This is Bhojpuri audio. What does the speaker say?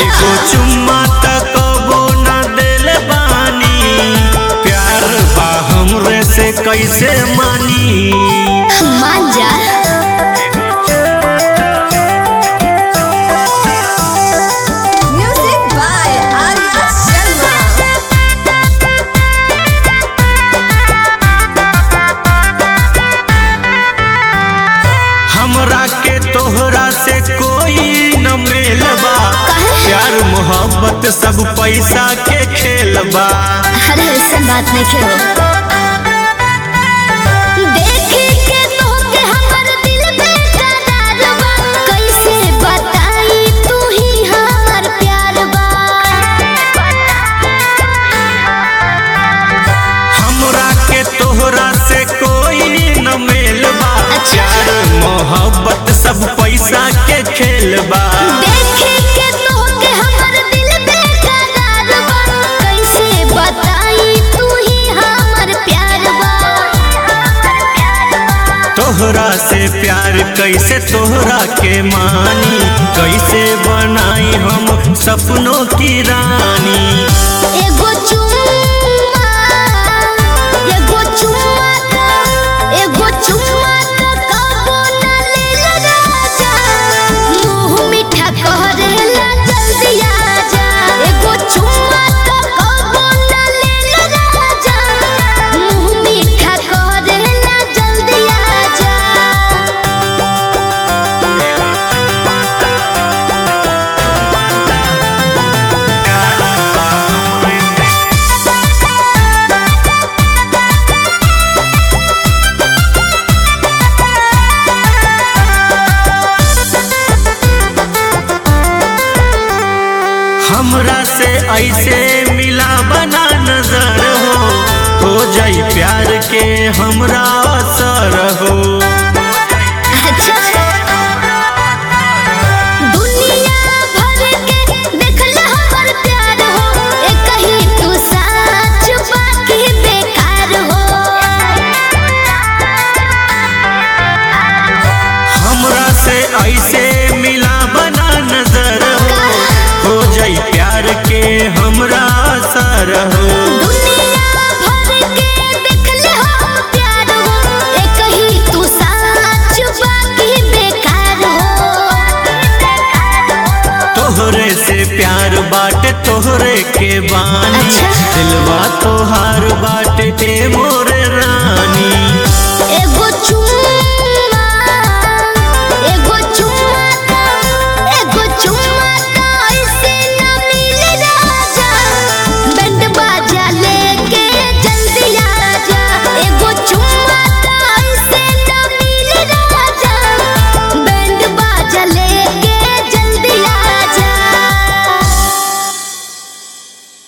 एगो चुम्मा तक कबो न दिल बानी प्यार बा हमरे से कैसे मानी मान जा Music by Arya Sharma. हमरा के तोहरा से कोई न मिलबा प्यार मोहब्बत सब पैसा के खेलबा अरे ऐसा बात नहीं खेलो देखे के तोहके हमर दिल बेकरार बा कैसे बताई तू ही हमर प्यार बा हमरा के तोहरा से कोई न मिलबा अच्छा। प्यार मोहब्बत सब पैसा के खेलबा देखे के तोहके हमर दिल बेकरार बा कैसे बताई तू ही हमर प्यार बा तोहरा से प्यार कैसे तोहरा के मानी कैसे बनाई हम सपनों की रानी एगो चुम्मा एगो चुम्मा का एगो चुम्मा का कबो न लेला राजा मुंह मीठा करेला जल्दी आजा एगो चुम्मा का कबो न लेला राजा मुंह मीठा करेला जल्दी आजा हमरा से ऐसे मिला बना नजर हो हो जाई प्यार के हमरा असर हो अच्छा दुनिया भर के देखला हमर प्यार हो एक ही तू साच बाकी बेकार हो हमरा से ऐसे मिला बना नजर हो हो जाई प्यार के हमरा असर हो दुनिया भर के देखला हम प्यार हो एक ही तू साच बाकी बेकार हो तोहरे से प्यार बाटे तोहरे के बानी अच्छा। दिलवा तोहार बाटे ए मोर